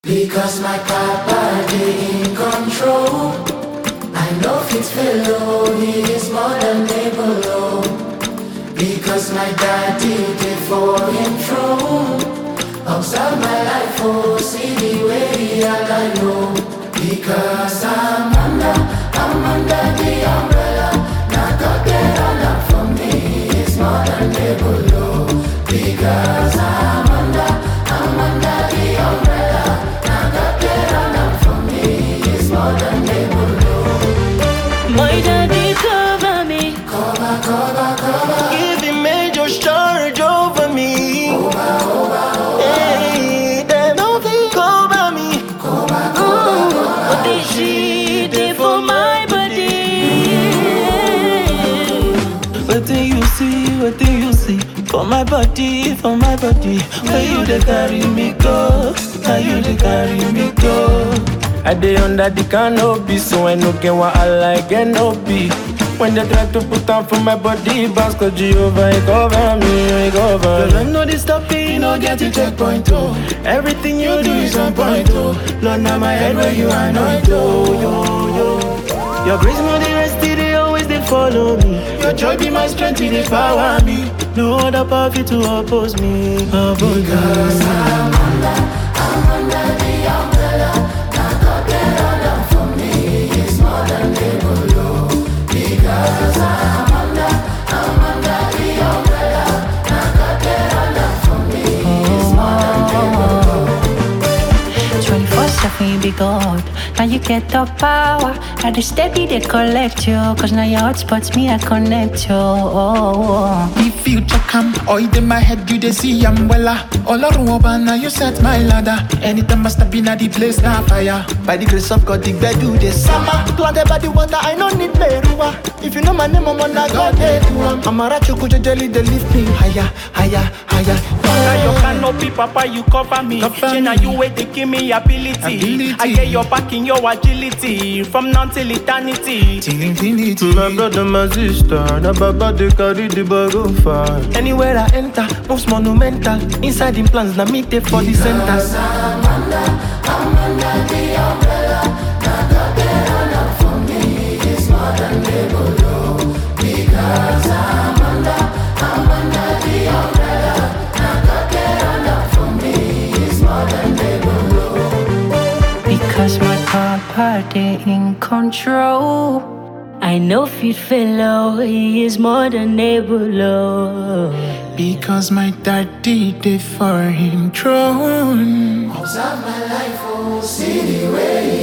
Because my papa dey in control. I know fit fellow, he is more than able. oh. Because my daddy dey for him throne. Observe my life, oh, see the way I know. Because I'm under, I'm under the umbrella. Now God get on up for me, he's more than able. oh. Because I'm under, I'm under the umbrella. Now God get on up for me, he's more than able. oh. My daddy cover me. Cover, cover, cover. Give him major charge over me. Hey, them don't think over me. What did she did for my body? What do you see? What do you see? For my body, for my body. Where you they carry me go? Now you they carry me go? I dey under the canopy, so I no get what I like, get no be. When they try to put on for my body, bounce cause Jehovah, he cover me, he cover me. I know this stuff, you no get a checkpoint, oh. Everything you do is on point, oh. Lord, now my head where you anoint, oh, yo, yo. Your grace, more the rest, they always they follow me. Your joy be my strength, they power me. No other power fit to oppose me. Oppose Because me. I'm under, I'm under the umbrella. Now God get on up for me, he's more than able. oh. Because I'm under, I'm under the umbrella. Now God get on up for me, he's more than able. 24 7 you be God. Now you get the power. Now the steady they collect you. Cause now your hotspots me I connect you. Oh, oh. The future come, oil in my head, you they see I'm wella. All around now you set my ladder. Anytime I step in at the place, now fire. By the grace of God, the bed do the summer. Planted by the water, I no need merua. If you know my name, I'm on that God, they do. I'm a rachuku, jelly, they lift me higher, higher, higher. Now your canopy, Papa, you cover me. Cover Shey, now me. you wait to give me ability. Ability. I get your back in your agility. From now till eternity. Till infinity. My brother, my sister, na baba they carry the bag go far. Anywhere I enter, moves monumental. Inside the plans, na me dey for the center. Because I'm under, I'm under the umbrella. Now God get on up for me, he's more than able. oh. Because I'm under, I'm under the umbrella. Now God get on up for me, he's more than able. oh. Because my papa they in control. I know fit fellow, he is more than able. Oh. Because my daddy did for him throne. Observe my life, oh, see the way